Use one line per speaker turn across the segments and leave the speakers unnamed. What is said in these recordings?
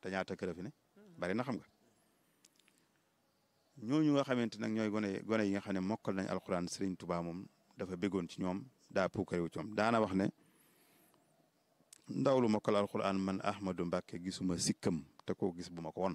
te ñaata kër fi ne bari na xam nga ñooñu nga xamante nag ñooy gone gone yi nga xam ne mokkal nañ alxuraan Serigne Touba moom dafa béggoon ci ñoom daa puukarewu ci ñoom daana wax ne ndaw lu mokkal alxuraan man Ahmadou Mbacke gisuma sikkam te koo gis bu ma ko won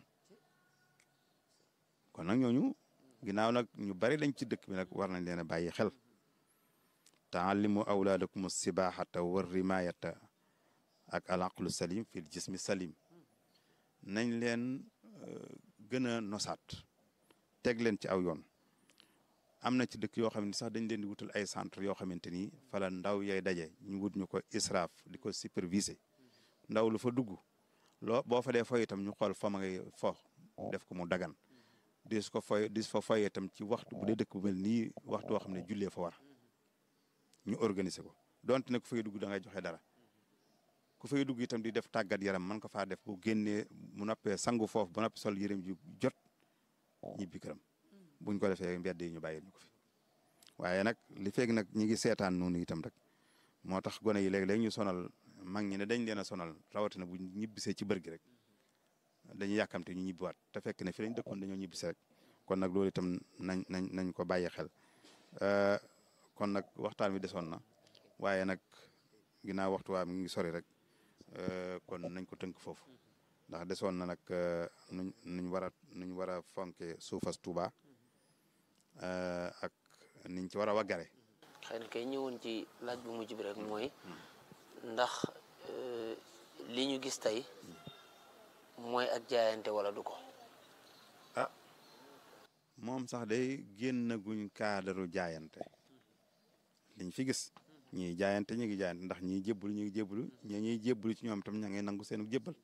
kon nag ñooñu ginnaaw nag ñu bari lañ ci dëkk bi nag war nañ leen a bàyyi xel taallimu awlaadakum sibaaxata war rimaayata ak al aqlu salim fil jismi salim nañ leen gën a nosaat teg leen ci aw yoon am na ci dëkk yoo xam ne sax dañ leen di wutal ay centre yoo xamante ni fala ndaw yay daje ñu wut ñu ko israaf di ko superviser ndaw lu fa dugg loo boo fa dee foy itam ñu xool fa ma ngay fo def ko mu dagan dis ko foy dis fa foyee itam ci waxtu bu dee dëkk bu mel nii waxtu woo xam ne jullee fa war ñu organiser ko donte ne ku fay dugg da ngay joxe dara ku fay dugg itam di def tàggat yaram man ko faa def bu génnee mu noppee sangu foofu ba noppi sol yërëm ju jot ñibbi këram buñ ko defee mbedd yi ñu bàyyi ñu ko fi waaye nag li feeg nag ñi ngi seetaan noonu itam rek moo tax gone yi léeg-léeg ñu sonal mag ñi ne dañ leen a sonal rawatina bu ñibbisee ci bër gi rek dañuy yàkkamte ñu ñibbiwaat te fekk ne fi lañ dëkkoon dañoo ñibbise rek kon nag loolu itam nañ nañ nañ ko bàyyi xel kon nag waxtaan wi desoon na waaye nag ginnaaw waxtu waa mi ngi sori rek kon nañ ko tënk foofu ndax desoon na nag nuñ nuñ war a nuñ war a fonke suufas Tuuba ak niñ ci war a waggare
xëy na kay ñëwoon ci laaj bu mujj bi rek mooy ndax li ñu gis tey mooy ak jaayante wala du ko
ah moom sax day génn guñ kaadaru jaayante liñ fi gis ñii jaayante ñu ngi jaayante ndax ñii jébbalu ñu ngi jébbalu ñi ñuy jébbalu ci ñoom tam ña ngay nangu seenu jébbal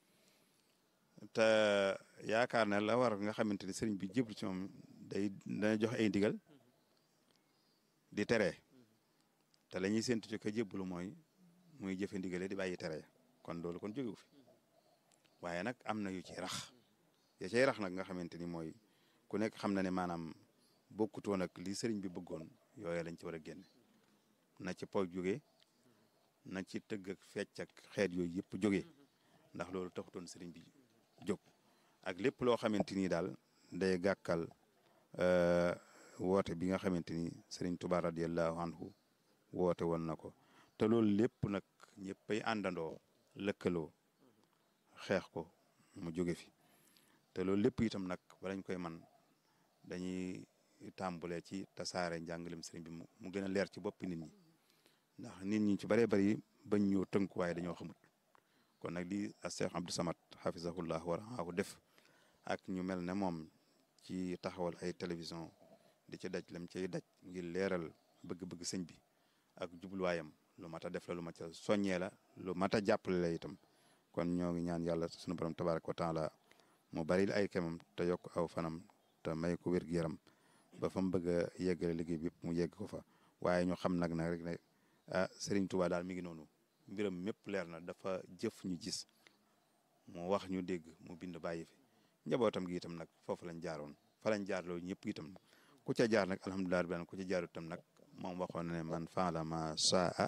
te yaakaar ne la war nga xamante ni sëriñ bi jébbalu ci moom day dana jox ay ndigal di tere te la ñuy séntu ci ka jébbalu mooy muy jëfe ndigale di bàyyi tere kon loolu kon jógewu fi waaye nag am na yu ci rax ya cay rax nag nga xamante ni mooy ku nekk xam na ne maanaam bokkutoon ak li sëriñ bi bëggoon yooyu lañ ci war a génne na ci po jóge na ci tëgg ak fecc ak xeet yooyu yëpp jóge ndax loolu taxutoon sëriñ bi jóg ak lépp loo xamante ni daal day gàkkal woote bi nga xamante ni sëriñ Tuubaa radiyallahu anhu woote woon na ko te loolu lépp nag ñëppay àndandoo lëkkaloo xeex ko mu jóge fi te loolu lépp itam nag balañ koy man dañuy tàmbulee ci tasaare njàngalem sëriñ bi mu gën a leer ci boppi nit ñi ndax nit ñi ci bëree bëri bañ ñoo tënku waaye dañoo xamut kon nag lii a Cheikh Abdou Samad hafizahullah wa raahu def ak ñu mel ne moom ci taxawal ay télévision di ci daj lam cay daj ngir leeral bëgg-bëgg sëñ bi ak jubluwaayam lu mat a def la lu mat a soññee la lu mat a jàppale la itam kon ñoo ngi ñaan yàlla sunu borom tabaraka wa taala mu bari ay kemam te yokk aw fanam te may ko wér gu yaram ba fa mu bëgg a yeggale liggéey bi yëpp mu yegg ko fa waaye ñu xam nag nag rek ne ah Serigne Touba daal mi ngi noonu mbiram mépp leer na dafa jëf ñu gis mu wax ñu dégg mu bind bàyyi fi njabootam gi itam nag foofu lañ jaaroon fa lañ jaar loolu ñëpp itam ku ca jaar nag alhamdulilah rabbil ku ca jaaru itam nag moom waxoon na ne man faala ma saa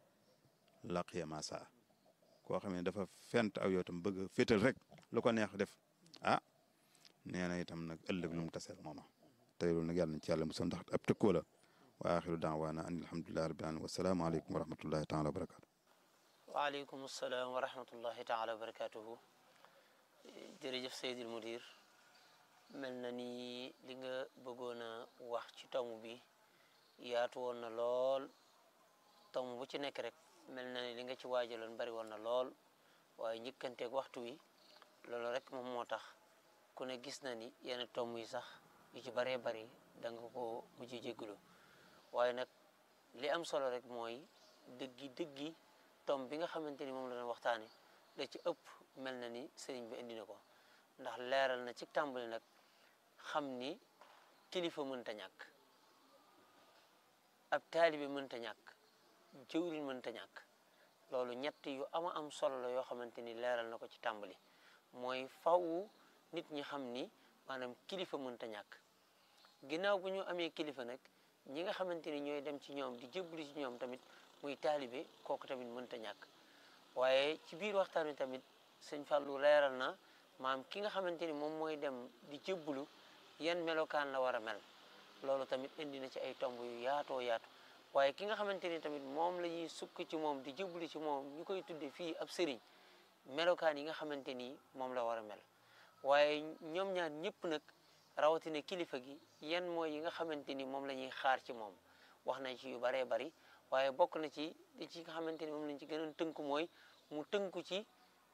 laqiya ma saa koo xam ne dafa fent aw yow itam bëgg a féetal rek lu ko neex def ah nee na itam nag ëllëg lu mu taseel mooma tey loolu nag yàlla nañ ci yàlla musal ndax ab tëkkoo la wa axiru daawaana an alhamdulilahi rabbil alamin wasalaamu aleykum wa rahmatullahi taala wa barakatu
waaleykum salaam wa rahmatullahi taala wa barakatuhu jërëjëf Seydil Mudir mel na ni li nga bëggoon a wax ci tomb bi yaatu woon na lool tomb bu ci nekk rek mel na ni li nga ci waajaloon bari woon na lool waaye njëkkanteeg waxtu wi loolu rek moom moo tax ku ne gis na ni yenn tomb yi sax yu ci baree bari da nga ko mujj jégalu waaye nag li am solo rek mooy dëggi dëggi tomb bi nga xamante ni moom la doon waxtaane da ci ëpp mel na ni sëriñ bi indi na ko ndax leeral na ci tàmbali nag xam ni kilifa mënta ñàkk ab taalibe mënta ñàkk jëwriñ mënta ñàkk loolu ñett yu ama am solo la yoo xamante ni leeral na ko ci tàmbali mooy faw nit ñi xam ni maanaam kilifa mënta ñàkk ginnaaw bu ñu amee kilifa nag ñi nga xamante ni ñooy dem ci ñoom di jébbalu ci ñoom tamit muy taalibe kooku tamit mënta ñàkk waaye ci biir waxtaan wi tamit sëñ Fallou leeral na maam ki nga xamante ni moom mooy dem di jébbalu yan melokaan la war a mel loolu tamit indi na ci ay tomb yu yaatoo yaatu waaye ki nga xamante ni tamit moom la ñuy sukk ci moom di jébbalu ci moom ñu koy tudde fii ab sëriñ melokaan yi nga xamante ni moom la war a mel waaye ñoom ñaar ñëpp nag rawatina kilifa gi yan mooy yi nga xamante ni moom la ñuy xaar ci moom wax nañ ci yu baree bari waaye bokk na ci li ci nga xamante ni moom lañ ci gënoon tënku mooy mu tënku ci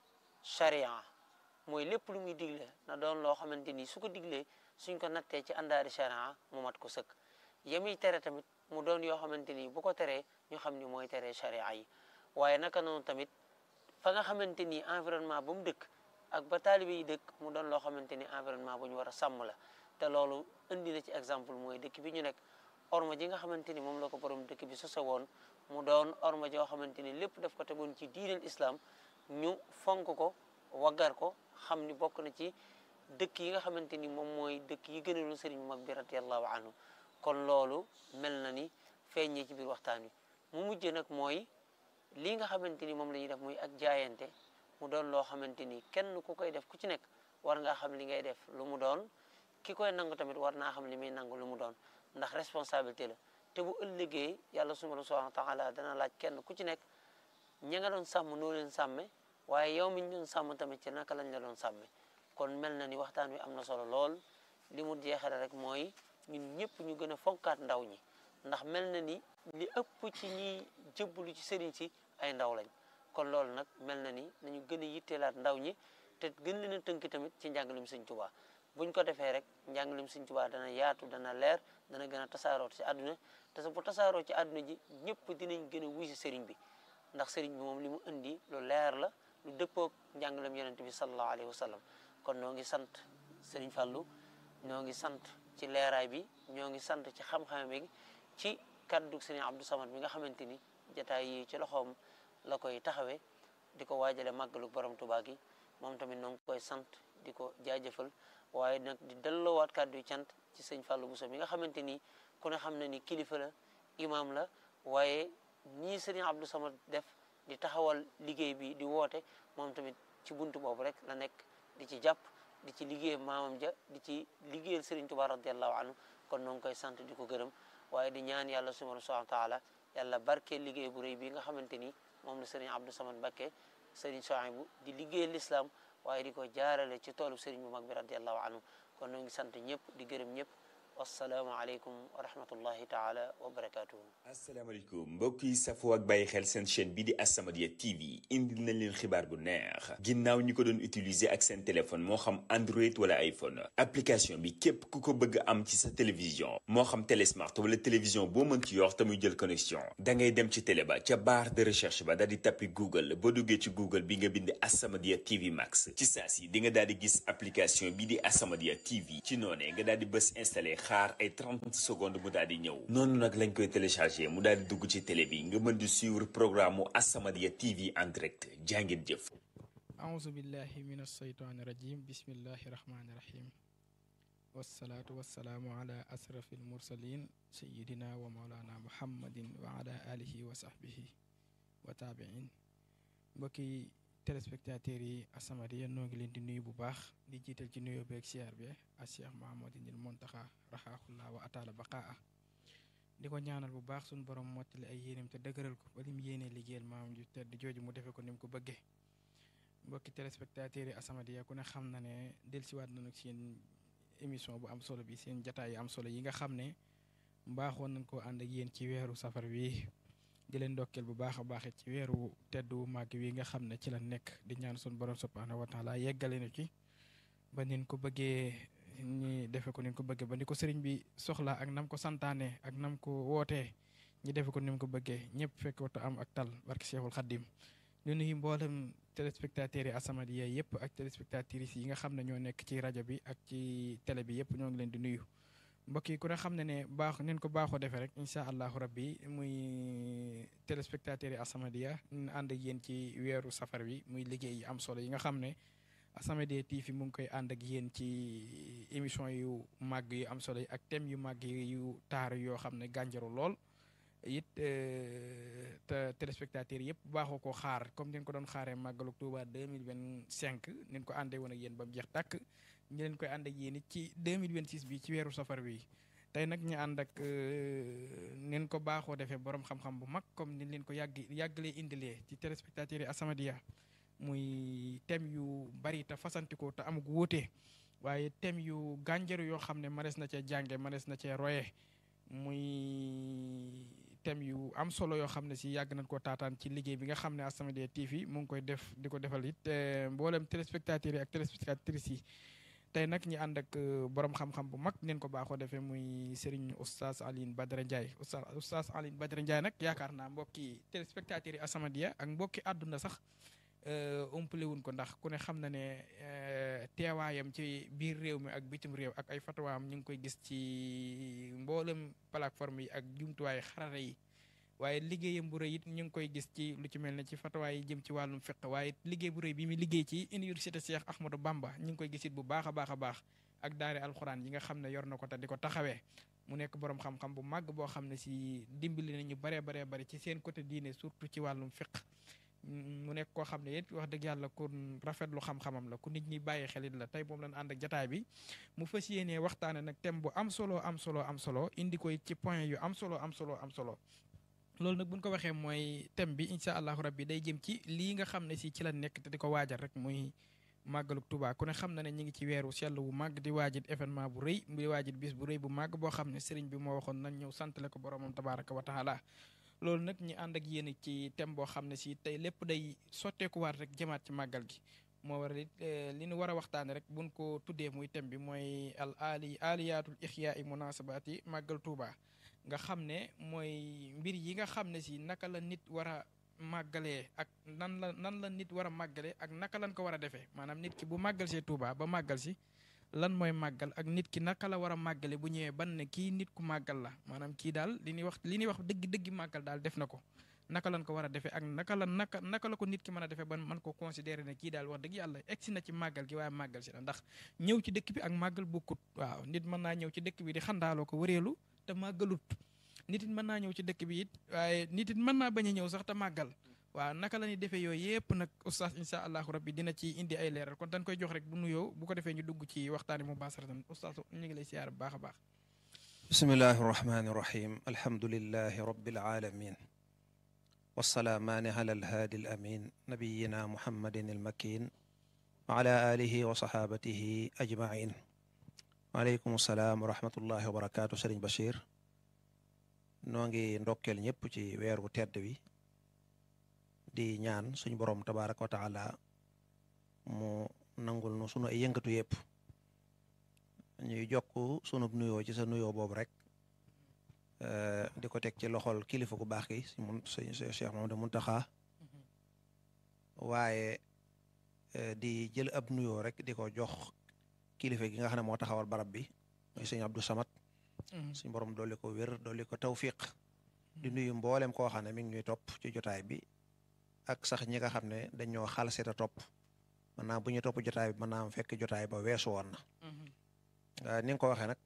charia mooy lépp lu muy digle na doon loo xamante ni su ko diglee suñ ko nattee ci àndaari charia mu mat ko sëkk yemiy tere tamit mu doon yoo xamante ni bu ko teree ñu xam ni mooy tere charia yi waaye naka noonu tamit fa nga xamante ni environnement ba mu dëkk ak ba taalibe yi dëkk mu doon loo xamante ni environnement bu ñu war a sàmm la te loolu indi na ci exemple mooy dëkk bi ñu nekk orma ji nga xamante ni moom la ko borom dëkk bi sose woon mu doon orma joo xamante ni lépp daf ko tegoon ci diineel islam ñu fonk ko waggar ko xam ni bokk na ci dëkk yi nga xamante ni moom mooy dëkk yi gënaloon sëriñ bu mag bi radiallahu anhu kon loolu mel na ni feeñee ci biir waxtaan wi mu mujj nag mooy lii nga xamante ni moom la ñuy def muy ak jaayante mu doon loo xamante ni kenn ku koy def ku ci nekk war ngaa xam li ngay def lu mu doon ki koy nangu tamit war naa xam li muy nangu lu mu doon ndax responsabilité la te bu ëllëgee yàlla subhanahu wa taala dana laaj kenn ku ci nekk ña nga doon sàmm noo leen sàmme waaye yow mi ñu doon sàmm tamit ci naka lañ la doon sàmme kon mel na ni waxtaan wi am na solo lool li mu jeexale rek mooy ñun ñëpp ñu gën a fonkaat ndaw ñi ndax mel na ni li ëpp ci ñiy jëbbalu ci sëriñ si ay ndaw lañ kon loolu nag mel na ni nañu gën a yitteelaat ndaw ñi te gën leen a tënk tamit ci njàngalem Sëñ Tuubaa buñ ko defee rek njàngalem Sëñ Tuubaa dana yaatu dana leer dana gën a tasaaroo ci àdduna te bu tasaaroo ci àdduna ji ñëpp dinañ gën a wuy si sëriñ bi ndax sëriñ bi moom li mu indi lu leer la lu dëppoog njàngalem yonent bi sallallahu alayhi wa sallam kon noo ngi sant sëriñ Fallou ñoo ngi sant ci leeraay bi ñoo ngi sant ci xam-xam bi ci kaddu sëriñ Abdou Samad bi nga xamante ni jataay yi ci loxoom la koy taxawee di ko waajale màggalu borom Tuubaa gi moom tamit noo ngi koy sant di ko jaajëfal waaye nag di delloowaat kàddu yu cant ci sëñ Fallou Bousso mi nga xamante ni ku ne xam na ni kilifa la imam la waaye ñii sëriñ Abdou Samad def di taxawal liggéey bi di woote moom tamit ci buntu boobu rek la nekk di ci jàpp di ci liggéey maamam ja di ci liggéeyal sëriñ Tuubaa radiallahu anhu kon noo ngi koy sant di ko gërëm waaye di ñaan yàlla subhanahu wa taala yàlla barke liggéey bu rëy bi nga xamante ni moom la sëriñ Abdou Samad Mbacké sëriñ Souhaïbou di liggéeyal l'islam waaye di ko jaarale ci toolu sëriñ bu mag bi radiallahu anhu kon noo ngi sant ñëpp di gërëm ñëpp wassalaamu aleykum wa rahmatullahi taala wa barakatuhu
asalaamaaleykum mbokk yi safoo ak bàyyi xel seen chaîne bi di As-Samadiyya TV indil nañ leen xibaar bu neex ginnaaw ñi ko doon utiliser ak seen téléphone moo xam Android wala iPhone application bi képp ku ko bëgg am ci sa télévision moo xam télé smart wala télévision boo mën ci yor te muy jël connexion da ngay dem ci télé ba ca barre de recherche ba daal di tappi Google boo duggee ci Google bi nga bind As-Samadiyya TV Max ci saa si di nga daal di gis application bi di As-Samadiyya TV ci noonee nga daal di bës installé xaar ay 30 secondes mu daal di ñëw noonu nag lañ koy téléchargé mu daal di dugg ci télé bi nga mën di suivre programme mu As-Samadiyya TV en direct jàngeen jëf
auzu billahi min alsheytaani rajim bismillahi rahmaani rahim wassalaatu wassalaamu ala asrafi almursalin sayidina wa maulana muhammadin wa ala alihi wa sahbihi wa taabiin mbokki téléspectateurs yi As-Samadiyya noo ngi leen di nuyu bu baax di jiital ci nuyoo beeg siyaar bi a cheikh mahamadinil montaxa raxaaxullah wa ataala baqaa di ko ñaanal bu baax suñu borom mottali ay yéenem te dëgëral ko ba lim yéene liggéeyal maam ju tedd jooju mu defee ko ni mu ko bëggee mbokki téléspectateurs yi As-Samadiyya ku ne xam na ne dellusiwaat nañu seen émission bu am solo bi seen jataay yu am solo yi nga xam ne mbaaxoon nañ koo ànd ak yéen ci weeru safar wi di leen ndokkeel bu baax a baax ci weeru tedd wu màgg wi nga xam ne ci la nekk di ñaan suñu borom subhaanahu wa taala yeggale na ci ba nin ko bëggee ñi defe ko nin ko bëggee ba ni ko sëriñ bi soxla ak nam ko santaane ak nam ko wootee ñi defe ko ni mu ko bëggee ñëpp fekk watu am ak tal barke Cheikhul Khadim ñu nuyu mboolem téléspectateurs yi As-Samadiyya yëpp ak téléspectatrices yi nga xam ne ñoo nekk ci rajo bi ak ci télé bi yëpp ñoo ngi leen di nuyu mbokk yi ku ne xam ne ne baax neen ko baaxoo defee rek incha allahu rabbi muy téléspectateurs yi As-Samadiyya ñu ànd ak yéen ci weeru safar bi muy liggéey yi am solo yi nga xam ne As-Samadiyya TV mu ngi koy ànd ak yéen ci émission yu màgg yu am solo yi ak thème yu màgg yu taar yoo xam ne gànjaru lool it te téléspectateurs yëpp baaxoo koo xaar comme ni ko doon xaaree màggalu Tuuba 2025 ni ko àndee woon ak yéen ba mu jeex tàkk ñu leen koy ànd ak yéen it ci 2026 bi ci weeru safar bi tey nag ñu ànd ak nin ko baaxoo defee borom xam-xam bu mag comme ni leen ko yàgg yàggalee indilee ci téléspectateurs yi As-Samadiyya muy thème yu bari te fasantikoo te amuk wóote waaye thème yu gànjaru yoo xam ne manees na cee jànge manees na cee roye muy thème yu am solo yoo xam ne si yàgg nañ koo taataan ci liggéey bi nga xam ne As-Samadiyya TV mu ngi koy def di ko defal it mboolem téléspectateurs yi ak téléspectatrices yi tey nag ñi ànd ak borom xam-xam bu mag neen ko baaxoo defee muy Serigne Oustaz Alioune Badara Ndiaye Oustaz Oustaz Alioune Badara Ndiaye nag yaakaar naa mbokki téléspectateurs yi As-Samadiyya ak mbokki àdduna sax umpale wuñ ko ndax ku ne xam na ne teewaayam ci biir réew mi ak bitim réew ak ay fatawaam ñu ngi koy gis ci mboolem plateforme yi ak jumtuwaay xarala yi waaye liggéeyam bu rëy it ñu ngi koy gis ci lu ci mel ne ci fatawaay yi jëm ci wàllum fiq waaye liggéey bu rëy bi mu liggéey ci université Cheikh Ahmadou Bamba ñu ngi koy gis it bu baax a baax a baax ak daare alxuraan yi nga xam ne yor na ko te di ko taxawee mu nekk borom xam-xam bu màgg boo xam ne si dimbali nañu baree baree bari ci seen côté diine surtout ci wàllum fiq mu nekk koo xam ne it wax dëgg yàlla ku rafetlu xam-xamam la ku nit ñi bàyyi xelit la tey moom lañ ànd ak jataay bi mu fas yéenee waxtaane nag thème bu am solo am solo am solo indi ko ci point yu am solo am solo am solo loolu nag buñ ko waxee mooy thème bi incha allahu rabbi day jëm ci lii nga xam ne si ci la nekk te di ko waajal rek muy màggaluk Tuubaa ku ne xam na ne ñu ngi ci weeru sell bu màgg di waajit événement bu rëy di waajit bis bu rëy bu màgg boo xam ne sëriñ bi moo waxoon nañ ñëw santale ko boromam tabaraka wa taala loolu nag ñi ànd ak yéen ci thème boo xam ne si tey lépp day sotteekuwaat rek jëmaat ci màggal gi moo waral it li ñu war a waxtaane rek buñ ko tuddee muy thème bi mooy al ali aliyaatul ixyaa i munasabaati màggal Tuuba nga xam ne mooy mbir yi nga xam ne si naka la nit war a màggalee ak nan la nan la nit war a màggalee ak naka lañ ko war a defee maanaam nit ki bu màggal see Tuuba ba màggal si lan mooy màggal ak nit ki naka la war a màggale bu ñëwee ban ne kii nit ku màggal la maanaam kii daal li ñuy wax li ñuy wax dëgg dëgg màggal daal def na ko naka lañ ko war a defee ak naka la naka naka la ko nit ki mën a defee ban man ko considérer ne kii daal wax dëgg yàlla egsi na ci màggal gi waaye màggal si la ndax ñëw ci dëkk bi ak màggal bokkut waaw nit mën naa ñëw ci dëkk bi di xandaaloo ko wëreelu te màggalut nit it mën naa ñëw ci dëkk bi it waaye nit it mën naa bañ a ñëw sax te màggal waaw naka la ñuy defee yooyu yëpp nag oustaz incha allahu rabbi dina ci indi ay leeral kon dañ koy jox rek bu nuyoo bu ko defee ñu dugg ci waxtaani mu baasaratan oustaz ñu ngi lay siyaar bu baax a baax
bismillahi irrahmani irrahim alhamdulilahi rabbil alamin wasalaamaani ala alhaadi al amin nabiyina muhammadin almakin wa ala alihi wa sahabatihi ajmain waaleykum salaam wa rahmatullahi wa barakaatu sëriñ Bachir noo ngi ndokkeel ñëpp ci weeru tedd wi di ñaan suñu borom tabaraka wa taala mu nangul nu sunu ay yëngatu yëpp ñuy jokk sunu nuyoo ci sa nuyoo boobu rek di ko teg ci loxol kilifa ku baax gi si mun Cheikh Mamadou Muntaxa waaye di jël ab nuyoo rek di ko jox kilifa gi nga xam ne moo taxawal barab bi muy sëñ Abdou Samad suñu borom dolli ko wér dolli ko tawfiq di nuyu mboolem koo xam ne mi ngi ñuy topp ci jotaay bi ak sax ñi nga xam ne dañoo xal seeta topp mën naa bu ñu topp jotaay bi mën naa am fekk jotaay ba weesu woon na ni nga ko waxee nag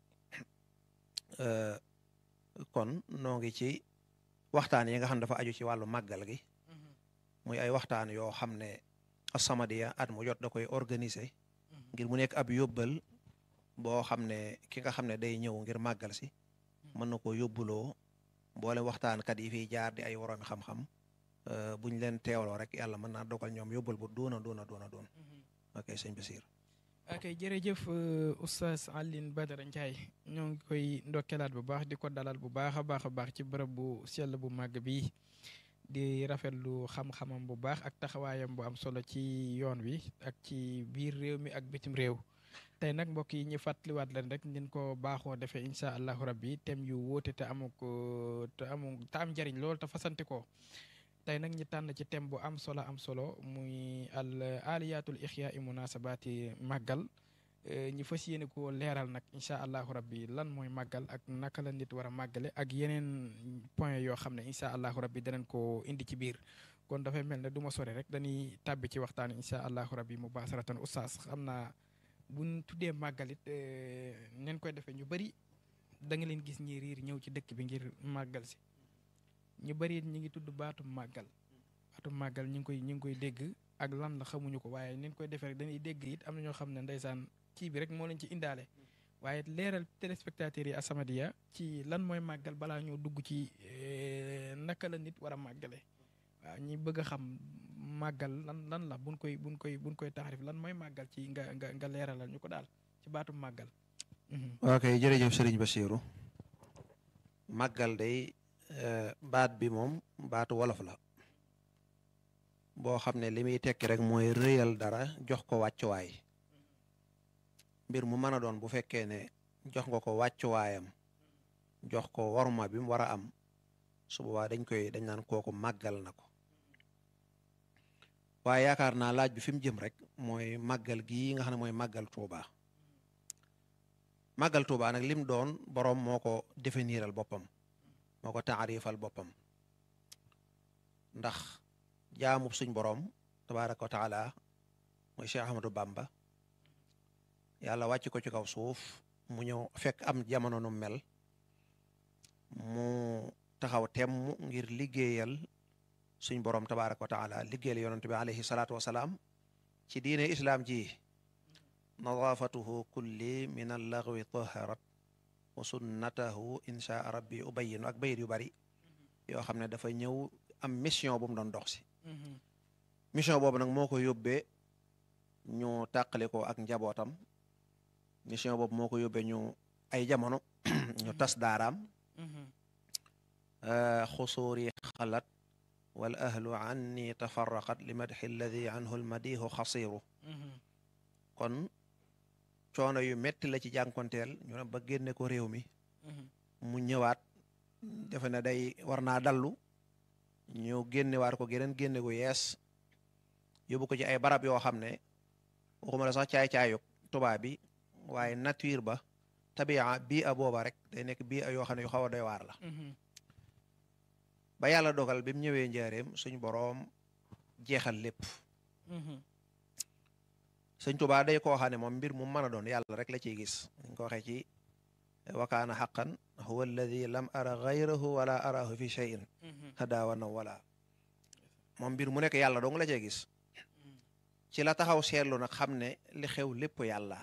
kon noo ngi ci waxtaan yi nga xam ne dafa aju ci wàllu màggal gi muy ay waxtaan yoo xam ne As-Samadiyya at mu jot da koy organiser ngir mu nekk ab yóbbal boo xam ne ki nga xam ne day ñëw ngir màggal si mën na ko yóbbuloo mboole waxtaankat yi fiy jaar di ay woroomi xam-xam bu ñu leen teewloo rek yàlla mën naa dogal ñoom yóbbal bu doona doona doona doon ok sëñ Basiir
ok jërëjëf oustaz Alioune Badara Ndiaye ñoo ngi koy ndokkelaat bu baax di ko dalal bu baax a baax a baax ci bërëb bu sell bu màgg bi di rafetlu xam-xamam bu baax ak taxawaayam bu am solo ci yoon wi ak ci biir réew mi ak bitim réew tey nag mbokk yi ñu fàttaliwaat leen rek nin ko baaxoo defee incha allahu rabbi thème yu wóote te amu ko te amu te am njariñ loolu te fasante ko tey nag ñu tànn ci thème bu am solo am solo muy al aliyatul ixya i munasabaati màggal ñu fas yéene ko leeral nag incha allahu rabbi lan mooy màggal ak naka la nit war a màggale ak yeneen point yoo xam ne incha allahu rabbi danañ ko indi ci biir kon dafay mel ne du ma sore rek dañuy tàbbi ci waxtaan incha allahu rabbi mu baasaratan oustaz xam naa buñ tuddee màggalit neen koy defee ñu bëri da nga leen gis ñi riir ñëw ci dëkk bi ngir màggal si ñu bari ñi ngi tudd baatum màggal baatum màggal ñu ngi koy ñu ngi koy dégg ak lan la xamuñu ko waaye ni ñu koy defee rek dañuy dégg it am na ñoo xam ne ndeysaan kii bi rek moo leen ci indaale waaye leeral téléspectateurs yi As-Samadiyya ci lan mooy màggal balaa ñoo dugg ci naka la nit war a màggale waaw ñi bëgg a xam màggal lan lan la buñ koy buñ koy buñ koy taxarif lan mooy màggal ci nga nga nga leeralal ñu ko daal ci baatum màggal
ok jërëjëf Serigne Bassirou màggal day baat bi moom baatu wolof la boo xam ne li muy tekki rek mooy rëyal dara jox ko wàccuwaay mbir mu mën a doon bu fekkee ne jox nga ko wàccuwaayam jox ko worma bi mu war a am su boobaa dañ koy dañ naan kooku màggal na ko waaye yaakaar naa laaj bi fi mu jëm rek mooy màggal gii nga xam ne mooy màggal Tuuba màggal Tuuba nag lim doon boroom moo ko définiral boppam moo ko taarifal boppam ndax jaamub suñ boroom tabaaraka wa taala mooy Cheikh Ahmadou Bamba yàlla wàcc ko ci kaw suuf mu ñëw fekk am jamono nu mel mu taxaw temm ngir liggéeyal suñ boroom tabaaraka wa taala liggéeyal yonent bi alayhi salaatu wasalaam ci diine islaam ji nadaafatuhu kulli min allaghwi taharat wa sunnatahu insha rabbi ubayinu ak bayit yu bari yoo xam ne dafa ñëw am mission bu mu doon dox si mission boobu nag moo ko yóbbee ñu tàqali ko ak njabootam mission boobu moo ko yóbbee ñu ay jamono ñu tas daaraam xusuuri xalat wal ahlu anni tafarraqat li madxi alladi anhu lmadihu xasiru kon coono yu metti la ci jànkonteel ñu ne ba génne ko réew mi mu ñëwaat defe ne day war naa dallu ñu génnewaat ko geneen génne gu yees yóbbu ko ci ay barab yoo xam ne waxuma la sax caay-caayug tubaab bi waaye nature ba tabia bii a booba rek day nekk bii a yoo xam ne yu xaw a doy waar la ba yàlla dogal bi mu ñëwee njaareem suñ boroom jeexal lépp sëñ Tuubaa day koo xam ne moom mbir mu mën a doon yàlla rek la ciy gis dañ ko waxee ci wakaana xaqan huwa alladi lam ara gayrahu wala arahu fi cheyin hadaawana wala moom mbir mu nekk yàlla dong la cee gis ci la taxaw seetlu nag xam ne li xew lépp yàlla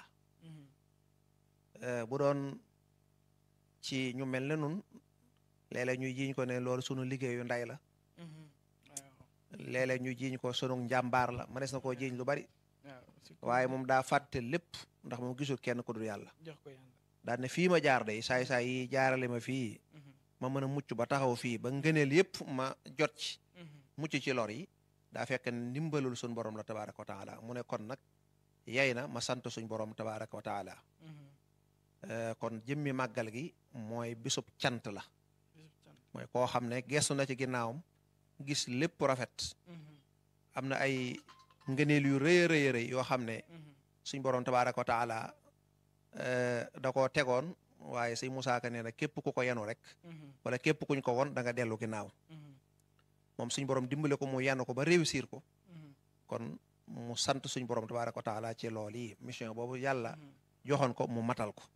bu doon ci ñu mel ne nun léeg-léeg ñu jiiñ ko ne loolu sunu liggéeyu nday la léeg-léeg ñu jiiñ ko sunu njàmbaar la mënees na koo jiiñ lu bari waaye moom daa fàtte lépp ndax moom gisul kenn ku dul yàlla daal ne fii ma jaar day saay saay yi jaarale ma fii ma mën a mucc ba taxaw fii ba ngëneel yépp ma jot ci mucc ci lor yi daa fekk ne ndimbalul suñ borom la tabaraka wa taala mu ne kon nag yey na ma sant suñ borom tabaraka wa taala kon jëmmi màggal gi mooy bisub cant la mooy koo xam ne gestu na ci ginnaawam gis lépp rafet am na ay ngëneel yu rëy a rëy rëy yoo xam ne suñ borom tabaraka wa taala da koo tegoon waaye sëñ Musaa Ka nee na képp ku ko yenu rek wala képp kuñ ko won da nga dellu ginnaaw moom suñ borom dimbale ko mu yenu ko ba réussir ko kon mu sant suñ borom tabaraka wa taala ci lool yi mission boobu yàlla joxoon ko mu matal ko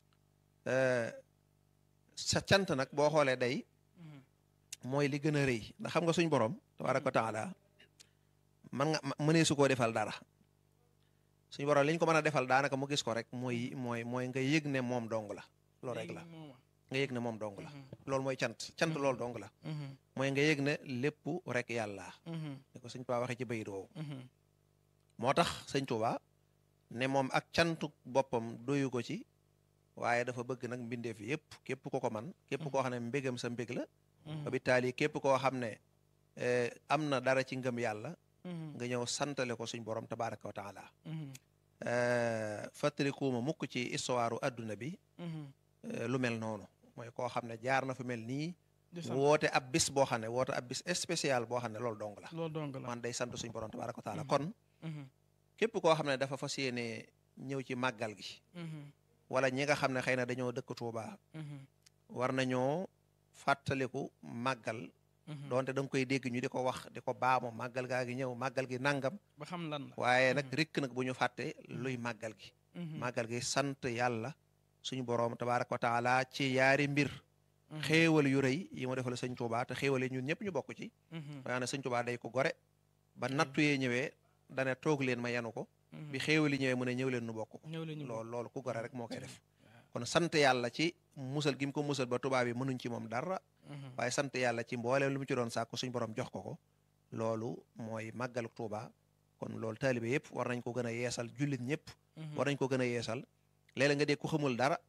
sa cant nag boo xoolee day mooy li gën a rëy ndax xam nga suñ borom tabaraka wa taala man nga mënee su koo defal dara suñ borom li ñu ko mën a defal daanaka mu gis ko rek mooy mooy mooy nga yëg ne moom dong la loolu rek la nga yëg ne moom dong la loolu mooy cant cant loolu dong la mooy nga yëg ne lépp rek yàlla ni ko sëñ Tuubaa waxee ci bayit woowu moo tax sëñ Tuubaa ne moom ak cantu boppam doyu ko ci waaye dafa bëgg nag mbindeef yépp képp ko ko man képp koo xam ne mbégam sa mbég la ba bi taali képp koo xam ne am na dara ci ngëm yàlla nga ñëw santale ko suñ borom tabaraka wa taala fàttalikuuma mukk ci histoire adduna bi lu mel noonu mooy koo xam ne jaar na fa mel nii woote ab bis boo xam ne woote ab bis spécial boo xam ne loolu dong la
loolu dong la
man day sant suñ borom tabaraka wa taala kon képp koo xam ne dafa fas yéene ñëw ci màggal gi wala ñi nga xam ne xëy na dañoo dëkk Tuuba war nañoo fàttaliku màggal doonte da nga koy dégg ñu di ko wax di ko baamu màggal gaa gi ñëw màggal gi nangam
ba xam lan la
waaye nag rikk nag bu ñu fàtte luy màggal gi màggal gi sant yàlla suñu boroom tabaraka wa taala ci yaari mbir xéewal yu rëy yi mu defal sëñ Tuubaa te xéewal yi ñun ñëpp ñu bokk ci waaye nag sëñ Tuubaa day ko gore ba nattu yee ñëwee dane toog leen ma yenu ko bi xéewal yi ñëwee mu ne ñëw leen nu bokk ko
ñëw la ñu
loolu loolu ku gore rek moo koy def kon sant yàlla ci musal gi mu ko musal ba tubaab yi mënuñ ci moom dara waaye sant yàlla ci mbooleem lu mu ci doon sàkku suñ borom jox ko ko loolu mooy màggalu Tuubaa kon loolu taalibe yëpp war nañ ko gën a yeesal jullit ñëpp war nañ ko gën a yeesal léeg-léeg nga dégg ku xamul dara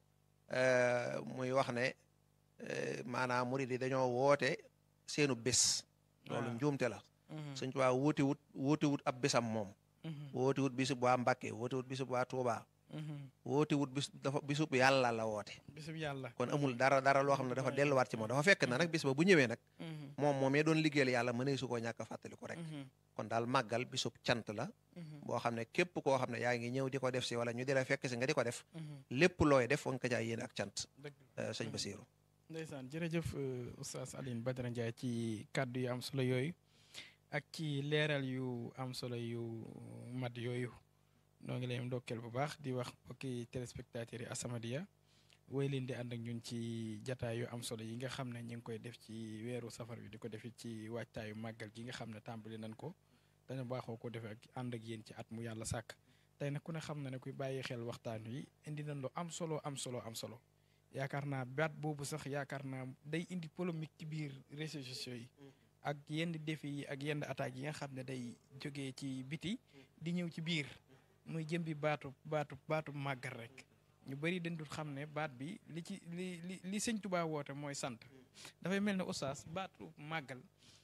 muy wax ne maanaam murid yi dañoo woote seenu bés loolu njuumte la Sëñ Tuubaa wóoti wut wóoti wut ab bésam moom wóoti wut bisub waa Mbàkke wóoti wut bisub waa Tuubaa wóoti wut bis dafa bisub yàlla la woote
bisub yàlla
kon amul dara dara loo xam ne dafa delluwaat ci moom dafa fekk na nag bis ba bu ñëwee nag moom moom mee doon liggéeyal yàlla mënee su koo ñàkk a fàttaliku rek kon daal màggal bisub cant la boo xam ne képp koo xam ne yaa ngi ñëw di ko def si wala ñu di la fekk si nga di ko def lépp looy def wa nga ko jaay yéene ak cant sëñ Basiiru
ndeysaan jërëjëf oustaz Alioune Badara Ndiaye ci kàddu yu am solo yooyu ak ci leeral yu am solo yu mat yooyu noo ngi leen ndokkeel bu baax di wax mbokki téléspectateurs yi As-Samadiyya woy leen di ànd ak ñun ci jataay yu am solo yi nga xam ne ñu ngi koy def ci weeru safar bi di ko defit ci waajtaayu màggal gi nga xam ne tàmbali nañ ko dañu baaxoo ko defee ak ànd ak yéen ci at mu yàlla sàkk tey nag ku ne xam na ne kuy bàyyi xel waxtaan wi indi nañ lu am solo am solo am solo yaakaar naa baat boobu sax yaakaar naa day indi polémique ci biir réseaux sociaux yi ak yenn défi yi ak yenn attaques yi nga xam ne day jógee ci biti di ñëw ci biir muy jëm bi baatu baatu baatu màggal rek ñu bëri dañ dul xam ne baat bi li ci li li li sëñ Tuubaa woote mooy sant dafay mel ne oustaz baatu màggal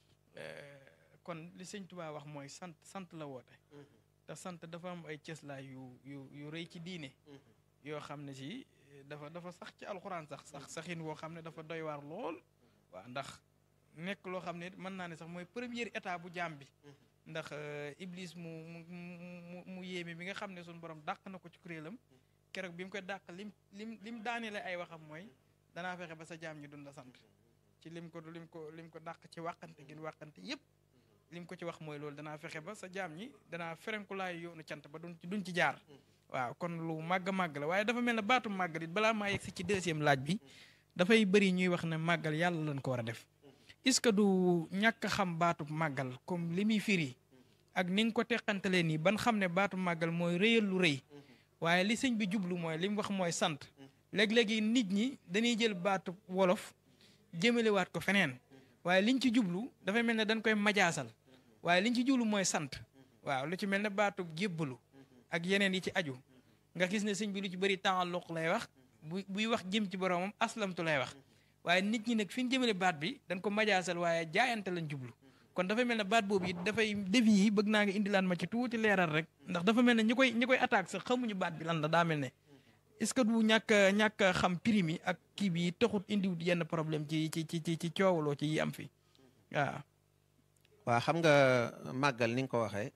kon li sëñ Tuubaa wax mooy sant sant la woote te sant dafa am ay cëslaay yu yu yu rëy ci diine yoo xam ne si dafa dafa sax ci alxuraan sax sax saxin woo xam ne dafa doy waar lool waaw ndax nekk loo xam ne mën naa ne sax mooy première état bu jaam bi ndax iblis mu mu mu mu yéeme bi nga xam ne suñu borom dàq na ko ci kuréelam keroog bi mu koy dàq lim lim lim daaneele ay waxam mooy danaa fexe ba sa jaam ñi dun la sant ci lim ko lim ko lim ko dàq ci wàqante gin wàqante yépp lim ko ci wax mooy loolu danaa fexe ba sa jaam ñi danaa ferenkulaay yoonu cant ba duñ ci duñ ci jaar waaw kon lu màgg màgg la waaye dafa mel ne baatu màggal it balaa maa yegg si ci deuxième laaj bi dafay bëri ñuy wax ne màggal yàlla lañ ko war a def est-ce que du ñàkk a xam baatu màggal comme li muy firi ak ni nga ko teqantalee nii ban xam ne baatu màggal mooy rëyal lu rëy waaye li sëñ bi jublu mooy li mu wax mooy sant léeg-léegi nit ñi dañuy jël baatu wolof jëmalewaat ko feneen waaye liñ ci jublu dafay mel ne dañ koy majaasal waaye liñ ci jublu mooy sant waaw lu ci mel ne baatu jébbalu ak yeneen yi ci aju nga gis ne sëñ bi lu ci bëri taalluq lay wax bu buy wax jëm ci boromam aslamtu lay wax waaye nit ñi nag fi ñu jëmale baat bi dañ ko majaasal waaye jaayante lañ jublu kon dafa mel ne baat boobu it dafay defi yi bëgg naa nga indilaan ma ci tuuti leeral rek ndax dafa mel ne ñi koy ñi koy attaque sax xamuñu baat bi lan la daa mel ne est-ce que du ñàkk a ñàkk a xam prime yi ak kii bi taxut indiwut yenn problème ci ci ci ci ci coowaloo ci yi am fi waaw.
waa xam nga màggal ni nga ko waxee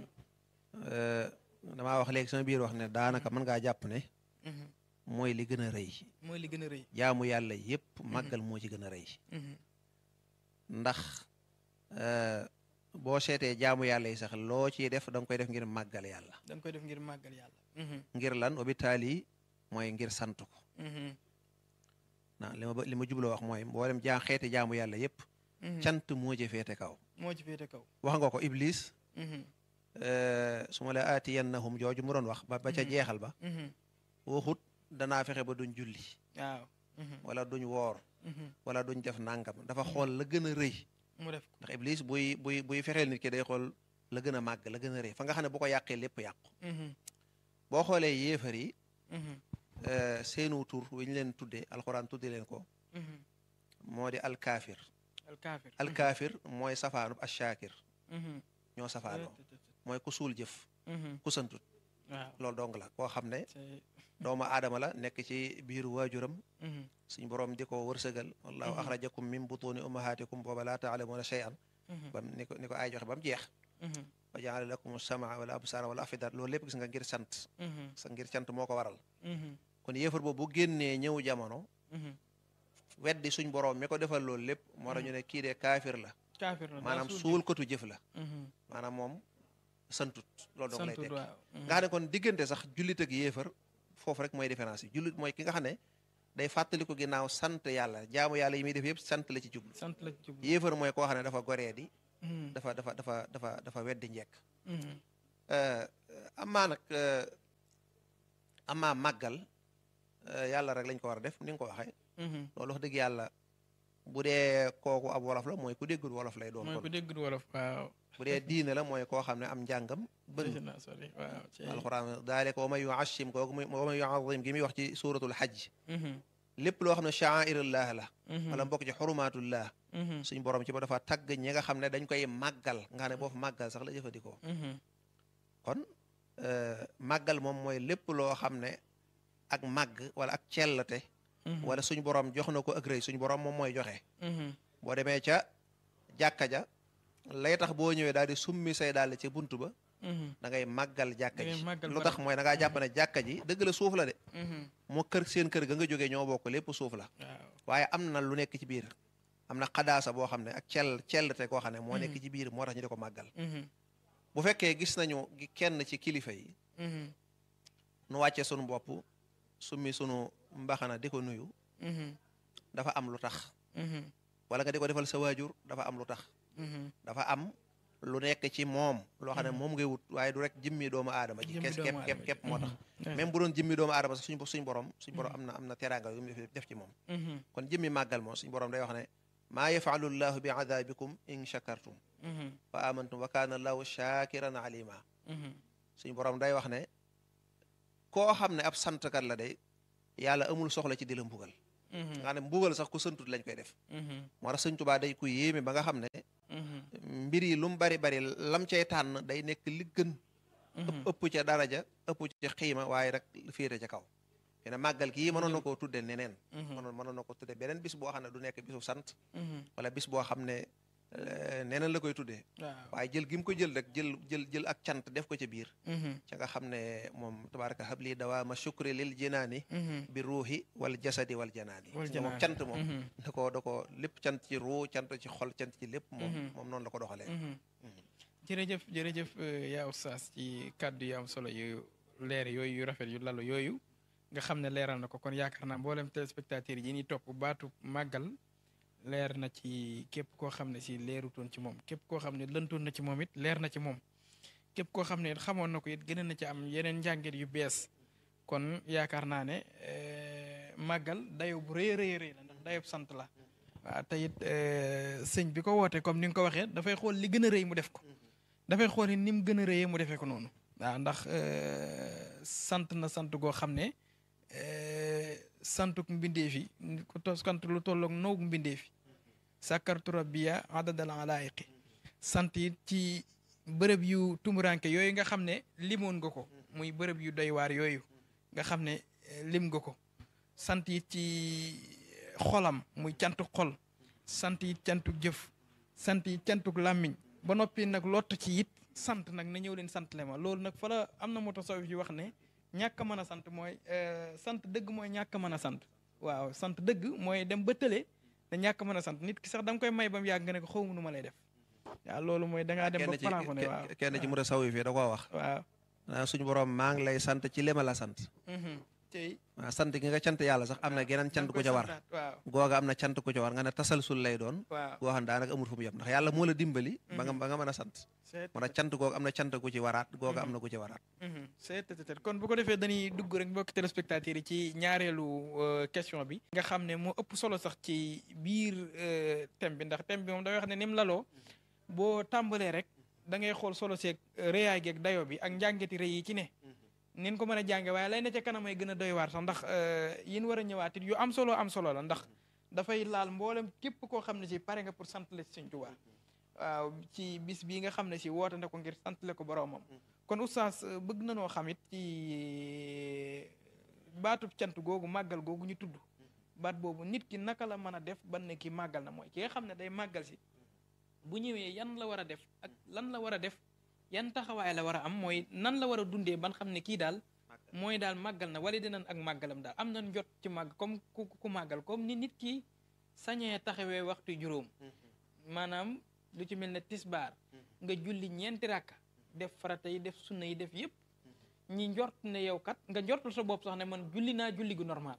damaa wax léegi sama biir wax ne daanaka mën ngaa jàpp ne mooy li gën a rëy
mooy li gën a rëy.
jaamu yàlla yépp màggal moo ci gën a rëy ndax boo seetee jaamu yàlla yi sax loo ciy def da nga koy def ngir màggal yàlla
dañ koy def ngir màggal yàlla.
ngir lan hôpital yi mooy ngir sant ko na li ma li ma jubloo wax mooy mboolem jaa xeeti jaamu yàlla yépp cant moo ci féete kaw
moo ci féete kaw.
wax nga ko iblis su ma la aatiyannahum jooju mu doon wax ba ba ca jeexal ba waxut danaa fexe ba duñ julli
waaw.
wala duñ woor wala duñ def nangam dafa xool la gën a rëy
mu def ko.
ndax iblis buy buy buy fexeel nit ki day xool la gën a màgg la gën a rëy fa nga xam ne bu ko yàqee lépp yàqu boo xoolee yéefar yi seenu tur wi ñu leen tuddee alxuraan tudde leen ko moo di alkaafir
alkaafir.
alkaafir mooy safaanub ashaakir ñoo safaanoo mooy ku suul jëf ku santut
waaw.
loolu dong la koo xam ne
c'est-
doomu aadama la nekk ci biiru waajuram suñ borom di ko wërsëgal wallahu axrajakum min butuni ummahatikum booba laa taalamuuna shay'an bam ni ko ni ko ay joxe ba mu jeex wa jaala lakum samaa wala absaara wala afida loolu lépp gis nga ngir sant sa ngir cant moo ko waral kon yéefar boobu bu génnee ñëw jamono weddi suñ borom mi ko defal loolu lépp moo tax ñu ne kii de kaafir la
kaafir la
maanaam suul kotu jëf la maanaam moom santut loolu dong lay
santut
tekki
waaw.
nga xam ne kon diggante sax jullit ak yéefar foofu rek mooy différence yi jullit mooy ki nga xam ne day fàttali ko ginnaaw sant yàlla jaamu yàlla yi muy def yëpp sant la ci jublu
sant la ci jublu
yéefar mooy koo xam ne dafa goree di
Mhm,
dafa dafa dafa dafa dafa weddi njekk
mhm,
amaa nag amaa màggal euh, yàlla rek lañ ko war a def ni nga ko waxee
mhm.
loolu wax dëgg yàlla bu dee kooku ab wolof la mooy ku déggul wolof lay doon
mooy
kon
ku déggul wolof waaw
bu dee diine la mooy koo xam ne am njàngam bëri
dégg naa sori waaw ci
alxuraan daalika wa man yuashim kooku muy wa man yuazim gi muy wax ci suratul hajj
Mhm,
lépp loo xam ne sha'airullah la
mhm,
wala mbokk ci xurumaatullah
mhm,
suñ borom ci ba dafa tagg ñi nga xam ne dañ koy màggal nga xam ne boo fa màggal sax la jëfandikoo
mhm,
kon euh, màggal moom mooy lépp loo xam ne ak màgg wala ak cellate
mhm,
wala suñ borom jox na ko ak rëy suñ borom moom mooy joxe
mhm,
boo demee ca jàkka ja lay tax boo ñëwee daal di summi say daal ci buntu ba
mhm,
da ngay màggal jàkka
Da ngay
ji
màggal
lu
barab
tax mooy da ngaa jàpp ne jàkka ji dëgg la suuf la de
mhm.
moo kër seen kër ga nga jógee ñoo bokk lépp suuf la
waaw
waaye am na lu nekk ci biir am na xadaasa boo xam ne ak cell cellte koo xam ne moo nekk ci biir moo tax ñu di ko màggal
Mhm,
bu fekkee gis nañu gi- kenn ci kilifa yi
mhm,
nu wàccee sunu bopp summi sunu mbaxana di ko nuyu
mhm,
dafa am lu tax
mhm,
wala nga di ko defal sa waajur dafa am lu tax
mhm.
dafa am lu nekk ci moom loo xam ne moom ngay wut waaye du rek jëmmi doomu aadama ji
Jëmmi
kes
doomu
képp képp
aadama
képp
ji.
moo tax
Mhm,
même bu doon jëmmi doomu aadama sax suñ suñ borom suñ borom am na am na teraanga yu mu def ci moom
mhm,
kon jëmmi màggal moom suñ borom day wax ne maa yafalu llahu bi adabikum in shakartum
mhm,
wa amantum wa kaana allahu shakiran alima
mhm,
suñ borom day wax ne koo xam ne ab santkat la day yàlla amul soxla ci di la mbugal
mhm,
nga xam ne mbugal sax ku santut lañ koy def
mhm,
moo tax sëñ Tuubaa day ku yéeme ba nga xam ne
mhm,
mbir yi lu mu bari bari lam cay tànn day nekk li gën
mhm.
ëpp ca daraja ëpp ca xiima waaye rek féete ca kaw te ne màggal gii mënoon na koo tudde neneen
Mhm,
mënoon mënoon na ko tudde beneen bis boo xam ne du nekk bisu sant
mhm.
wala bis boo xam ne eh, neneen la koy tuddee
waaw
waaye jël gi mu ko jël rek jël jël jël ak cant def ko ca biir
Mhm,
ca nga xam ne moom tabaraka habli dawaama shukri lil jinaani
mhm,
bi ruuhi wal jasadi wal janaani
wal
nga moom
janaan.
cant moom
Mhm,
da ko da ko lépp cant ci ruu cant ci xol cant ci lépp moom
Mhm.
moom noonu la ko doxalee
mhm. jërëjëf jërëjëf euh, yaa oustaz ci kàddu yu am solo yu leer yooyu yu rafet yu lalu yooyu nga xam ne leeral na ko kon yaakaar naa mboolem téléspectateurs yi ni topp baatu màggal leer na ci képp koo xam ne si leerutoon ci moom képp koo xam ne lëntoon na ci moom it leer na ci moom képp koo xam ne it xamoon na ko it gën na ci am yeneen njàngit yu bees kon yaakaar naa ne euh, màggal dayo bu rëy a rëy rëy la ndax dayob sant la waaw te it euh, sëñ bi ko woote comme ni nga ko waxee dafay xool li gën a rëy mu def ko dafay xool ni mu gën a rëyee mu defee ko noonu waaw ndax euh, sant na sant goo xam ne euh, santuk mbindeef yi ku to sant lu tolloog noogu mbindeef yi sàkkartu rabbiya adadal alaayiqi sant it ci bërëb yu tumuranke yooyu nga xam ne limoon nga ko muy bërëb yu doy waar yooyu nga xam ne eh, lim nga ko sant it ci xolam muy cantuk xol sant it cantuk jëf sant it cantuk làmmiñ ba noppi nag lott ci it sant nag na ñëw leen sant le ma loolu nag fa la am na moo tax sawif yi wax ne ñàkk a mën a sant mooy euh, sant dëgg mooy ñàkk a mën a sant waaw sant dëgg mooy dem ba tële te ñàkk a mën a sant nit ki sax da nga koy may ba mu yàgg nga ne ko xaw ma nu ma lay def waaw loolu mooy da ngaa dem ba
kenn ci
plafonné waaw
ke- kenn ci mu sawi fi da koo wax
waaw
naa suñu borom maa ngi lay sant ci li ma la sant
mhm. tey
waaw sant gi nga cant yàlla sax am na geneen cant ku ca war
waaw
googa am na cant ku ca war nga ne tasalsul lay doon
waaw
goo xam ne daanaka amul fu mu yem ndax yàlla moo la dimbali ba nga ba nga mën a sant
c'est
moo tax cant googa am na cant ku ci waraat googa am na ku ci waraat
Mhm, c'est peut-être kon bu ko defee dañuy dugg rek mbokki téléspectateurs yi ci ñaareelu euh, question bi nga xam ne moo ëpp solo sax ci biir euh, thème bi ndax thème bi moom dafay wax ne ni mu laloo boo tàmbalee rek da ngay xool solo seeg euh, rëyaay geeg dayo bi ak njàngeti rëy yi ci ne nin ko mën a jànge waaye lay ne ca kanam ay gën a doy waar sax ndax euh, yin war a ñëwaat it yu am solo am solo la ndax dafay laal mboolem képp koo xam ne si pare nga pour sant la ci Sëñ Tuubaa waaw ci bis bii nga xam ne si woote na ko ngir santale ko boroomam kon oustaz euh, bëgg na noo xam it ci baatub cant googu màggal googu ñu tudd baat boobu nit ki naka la mën a def ban ne ki màggal na mooy ki nga xam ne day màggal si bu ñëwee yan la war a def ak lan la war a def yan taxawaay la war a am mooy nan la war a dundee ban xam ne kii daal mooy daal màggal na wala dinañ ak màggalam daal am nañ jot ci màgg comme ku ku màggal comme ni nit ki sañee taxawee waxtu juróom maanaam lu ci mel ne tisbaar nga julli ñeenti rakka def farata yi def sunna yi def yëpp ñi njort ne yow kat nga njortul sa bopp sax ne man julli naa julli gu normal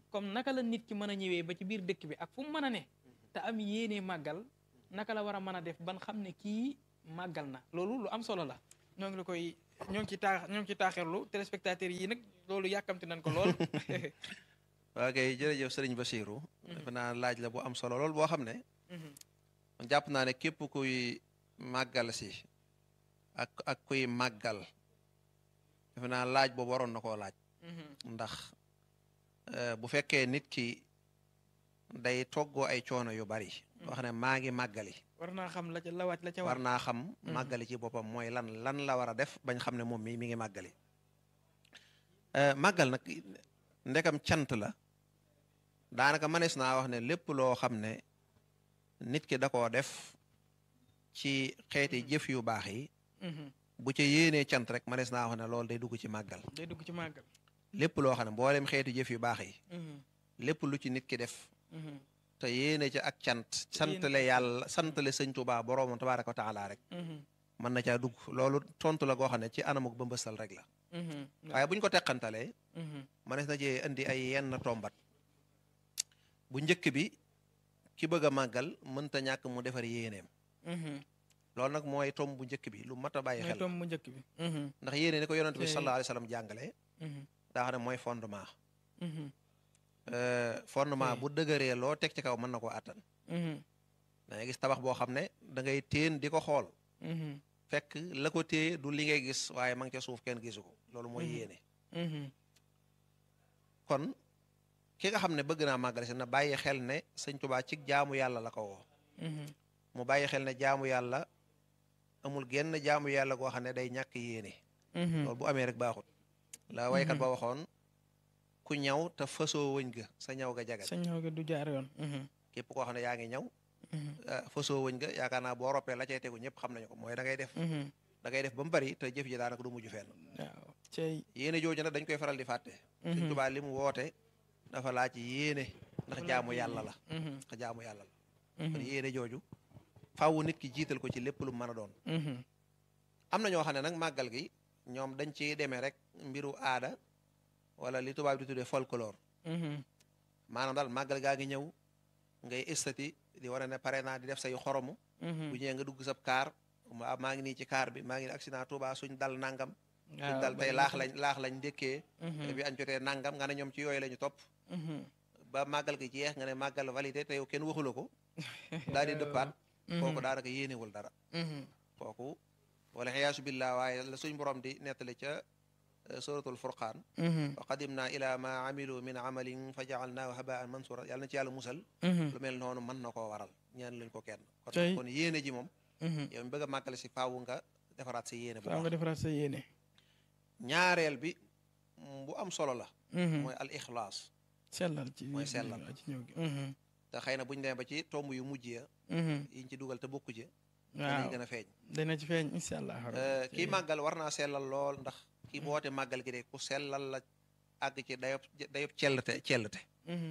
comme naka la nit ki mën a ñëwee ba ci biir dëkk bi ak fu mu mën a ne te am yéene màggal naka la war a mën a def ban xam ne kii màggal na loolu lu am solo la ñoo ngi la koy ñoo ngi ci taax ñoo ngi ci taaxirlu téléspectateurs yi nag loolu yàkkamti nañ ko lool
waa kay jërëjëf sëriñ Bachirou defe naa laaj la bu am solo lool boo xam ne jàpp naa ne képp kuy màggal si ak ak kuy màggal defe naa laaj boobu waroon na koo laaj ndax bu fekkee nit ki day toggoo ay coono yu bari wax ne maa ngi màggali
war naa xam la ca la wàcc la ca
war
war
naa xam màggali ci boppam mooy lan lan la war a def bañ xam ne moom mi mi ngi màggali màggal nag ndekam cant la daanaka mënees naa wax ne lépp loo xam ne nit ki da koo def ci xeeti jëf yu baax yi bu ca yéenee cant rek mënees naa wax ne loolu day dugg ci màggal
day dugg ci màggal
lépp loo xam ne mboolem xeeti jëf yu baax yi lépp lu ci nit ki def te yéene ca ak cant santale yàlla santale sëñ Tuubaa boroomam tabaaraka wa taala rek mën na caa dugg loolu tontu la goo xam ne ci anamuk ba mbësal rek la waaye bu ñu ko teqantalee mënees na cee indi ay yenn tombat bu njëkk bi ki bëgg a màggal mënta ñàkk mu defar yéeneem loolu nag mooy tom bu njëkk bi lu mat a bàyyi
mooy
xel
tom mu njëkk bi
ndax yéene ni ko yonent bi
Te-
sallallahu alayhi wa sallam jàngale daa xam ne mooy fondement fondement
Te-
bu dëgëree loo teg ci kaw mën na koo àttan da ngay gis tabax boo xam ne da ngay téen di ko xool fekk la ko téye du li ngay gis waaye ma ngi ca suuf kenn gisu ko loolu mooy
Mhm.
yéene kon ki nga xam ne bëgg naa màggal si na bàyyi xel ne sëñ Tuubaa ci jaamu yàlla la ko woo mu bàyyi xel ne jaamu yàlla amul genn jaamu yàlla goo xam ne day ñàkk yéene loolu bu amee rek baaxut la waykat ba waxoon ku ñaw te fasoo wëñ ga sa ñaw ga jagal
sa ñëw gi du jaar yoon
képp koo xam ne yaa ngi ñaw ah, fasoo wëñ ga yaakaar naa boo roppee la cay tegu ñëpp xam nañu ko mooy da ngay def da ngay def ba mu bari te jëf ji daanaka du mujj fenn
waaw cey
yéene jooju nag dañ koy faral di fàtte sëñ Tuubaa li mu woote dafa laaj yéene ndax jaamu yàlla la ndax jaamu yàlla la kon yéene jooju faawu nit ki jiital ko ci lépp lu mu mën a doon am na ñoo xam ne nag màggal gi ñoom dañ ciy demee rek mbiru aada wala li tubaab di tuddee folklore maanaam daal màggal gaa ngi ñëw ngay estati di wane ne pare naa di def say xoromu bu ñëwee nga dugg sab kaar ma maa ngi nii ci kaar bi maa ngi accident Touba suñ dal nangam suñ dal tey laax lañ laax lañ ndékkee bi añ jotee nangam nga ne ñoom ci yooyu la ñu topp ba màggal gi jeex nga ne màggal validé te yow kenn waxula ko daal di dëppaat kooku daanaka yéenewul dara kooku wala xiyaasu billah waaye la suñ borom di nettali ca eh, suratul furqaan wa qadimna ila ma amilu min amalin fa jaalnaahu habaan mansura yàlla na ci yàlla musal lu mel noonu mën na koo waral ñaan luñ ko kenn kon
Tey.
kon yéene ji moom yow mi bëgg a màggale si faawu nga defaraat sa yéene bu
faaw nga
baax
defaraat sa yéene
ñaareel bi mm, bu am solo la mooy al ixlaas
sellal ci
mooy sellal.
ci ñëw gi
te xëy na buñu demee ba ci tomb yu mujj ya yiñ ci dugal te bokku ci
waaw
danañ gën a feeñ
dana ci feeñ incha allah
Eh, kii màggal war naa sellal lool ndax kii boote màggal gi de ku sellal la àgg ci dayob dayob cellte cellte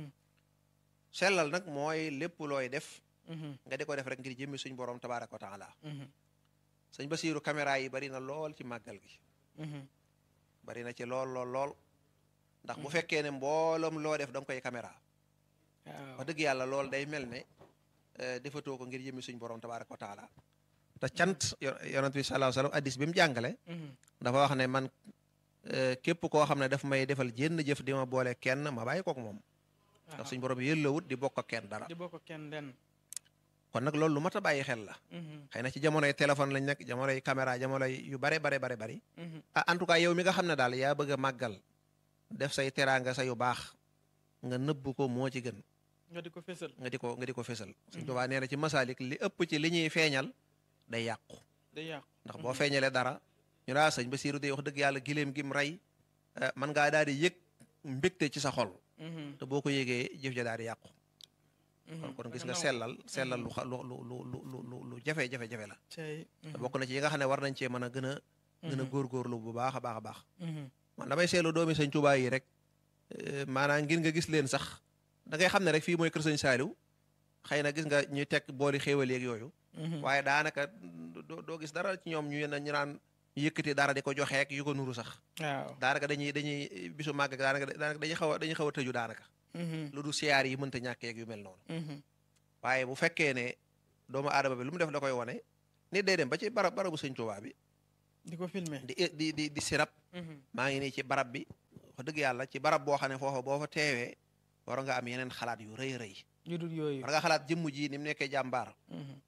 sellal nag mooy lépp looy def nga di ko def rek ngir jëmmi suñ borom tabaaraka wa taala sëñ Basiiru caméra yi bari na lool ci màggal gi bari na ci lool lool lool ndax bu fekkee ne mbooloom loo def da nga koy caméra
waaw
wax dëgg yàlla lool day mel ne eh, defatoo ko ngir jëmmi suñ borom tabaaraka wa taala te cant yo- yonent bi sallallahu alayhi wa sallam addis bi mu jàngale dafa wax ne man eh, képp koo xam ne daf may defal jénn jëf di ma boole kenn ma bàyyi kook moom ndax suñ borom yëllawut di bokk ak kenn dara
di bokk kenn den
kon nag loolu lu mat a bàyyi xel la xëy na ci jamonoy téléphone lañ nekk jamonoy caméra jamonoy yu bare bare bare bari ah en tout cas yow mi nga xam ne daal yaa bëgg a màggal def say teraanga sa yu baax nga nëbb ko moo ci gën
nga di ko fésal
nga di ko nga di ko fésal Sëñ Tuubaa nee na ci masaalik li ëpp ci li ñuy feeñal day yàqu
day yàqu
ndax boo feeñalee dara ñu laa sëñ Basiiru day wax dëgg yàlla giléem gim rey eh, man ngaa daal di yëg mbégte ci sa xol te boo ko yëgee jëf ja daal di yàqu kon kon gis nga sellal sellal lu xa- lu lu lu lu lu lu lu jafe jafe jafe la
cey
te bokk na ci yi nga xam ne war nañ cee mën a gën a gën a góorgóorlu bu baax a baax a baax man damay seetlu doomi sëñ Tuubaa yi rek eh, maanaam ngir nga gis leen sax da ngay xam ne rek fii mooy kër sëñ Saaliw xëy na gis nga ñuy teg booli xéewal yeeg yooyu waaye daanaka doo doo gis dara ci ñoom ñu ñu naan yëkkati dara di ko joxeek yu ko nuru sax
waaw
daanaka dañuy dañuy bisu màgg ak daanaka daanaka dañuy xaw a dañuy xaw a tëju daanaka lu du siyaar yi mënta ñàkkeeg yu mel noonu waaye bu fekkee ne doomu aadama bi lu mu def da koy wane nit day dem ba ci barab barabu sëñ Tuubaa bi
di ko filmer
di di di di sirab maa ngi nii ci barab bi wax dëgg yàlla ci barab boo xam ne foofa boo fa teewee war nga am yeneen xalaat yu rëy rëy
yu dul yooyu
war nga xalaat jëmm ji ni mu nekkee jàmbaar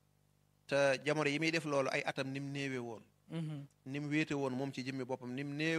te jamono yi muy def loolu ay atam ni mu néewe woon ni mu wéete woon moom ci jëmmi boppam ni mu néew